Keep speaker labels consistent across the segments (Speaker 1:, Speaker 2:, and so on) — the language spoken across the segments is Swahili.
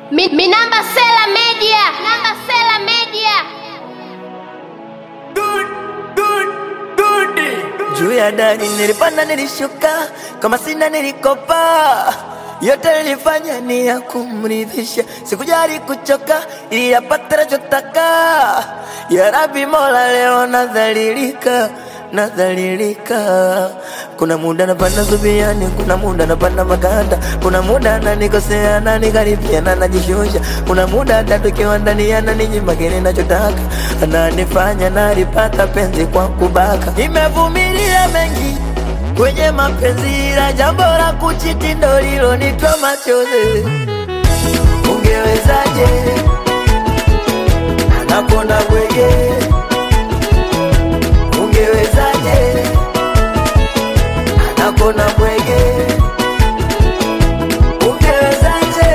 Speaker 1: Mi, mi namba Sela Media. Namba Sela Media.
Speaker 2: Juu ya dari nilipanda, nilishuka, kama sina nilikopa, yote nilifanya ni ya kumridhisha, sikujali kuchoka ili yapate nachotaka. Ya Rabbi Mola, leo nadhalilika, nadhalilika. Kuna muda napanda zubiani, kuna muda napanda maganda, kuna muda nanikosea na nikaribia na najishusha, kuna muda hata tukiwa ndani ananinyima kile nachotaka, ananifanya nalipata penzi kwa kubaka. Nimevumilia mengi kwenye mapenzi, ila jambo la kuchiti ndo lilonitoa machozi. Ungewezaje anakonda bwege? Ungewezaje anakonda bwege? Ungewezaje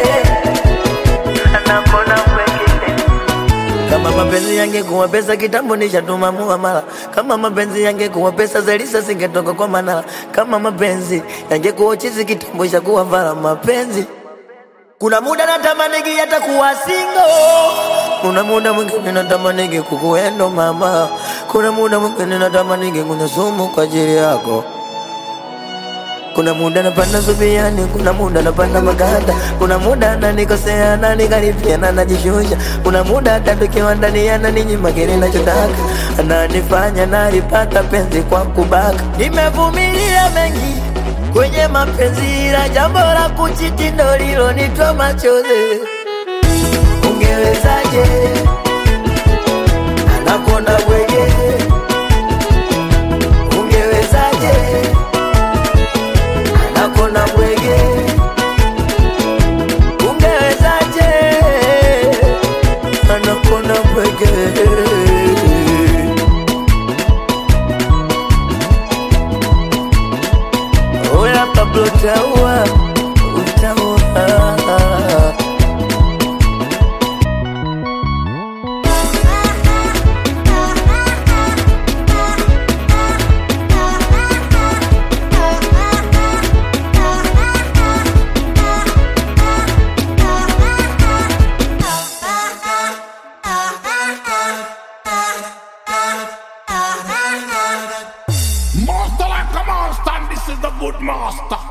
Speaker 2: anakonda bwege? Kama mapenzi yangekuwa pesa kitambo nishatuma muamala. Kama mapenzi yangekuwa pesa Zelisa singetoka kwa Manala. Kama mapenzi yangekuwa chizi kitambo ishakuwa vala mapenzi. Kuna muda natamani hata kuwa single. Kuna muda mwingine natamani kukuendo mama. Kuna muda mwingine natamani kunywa sumu kwa ajili yako. Kuna muda napanda zubiani, kuna muda napanda maganda, kuna muda nanikosea na nikaribia na najishusha, kuna muda hata tukiwa ndani ananinyima kile nachotaka, ananifanya nalipata penzi kwa kubaka. Nimevumilia mengi kwenye mapenzi, ila jambo la kuchiti ndo lilonitoa machozi. Ungewezaje anakonda bwege? Ungewezaje nakona bwege, ungewezaje? Anakona bwege. Oya Pablo utaua, utaua.
Speaker 3: Master like a master, and this is the good master.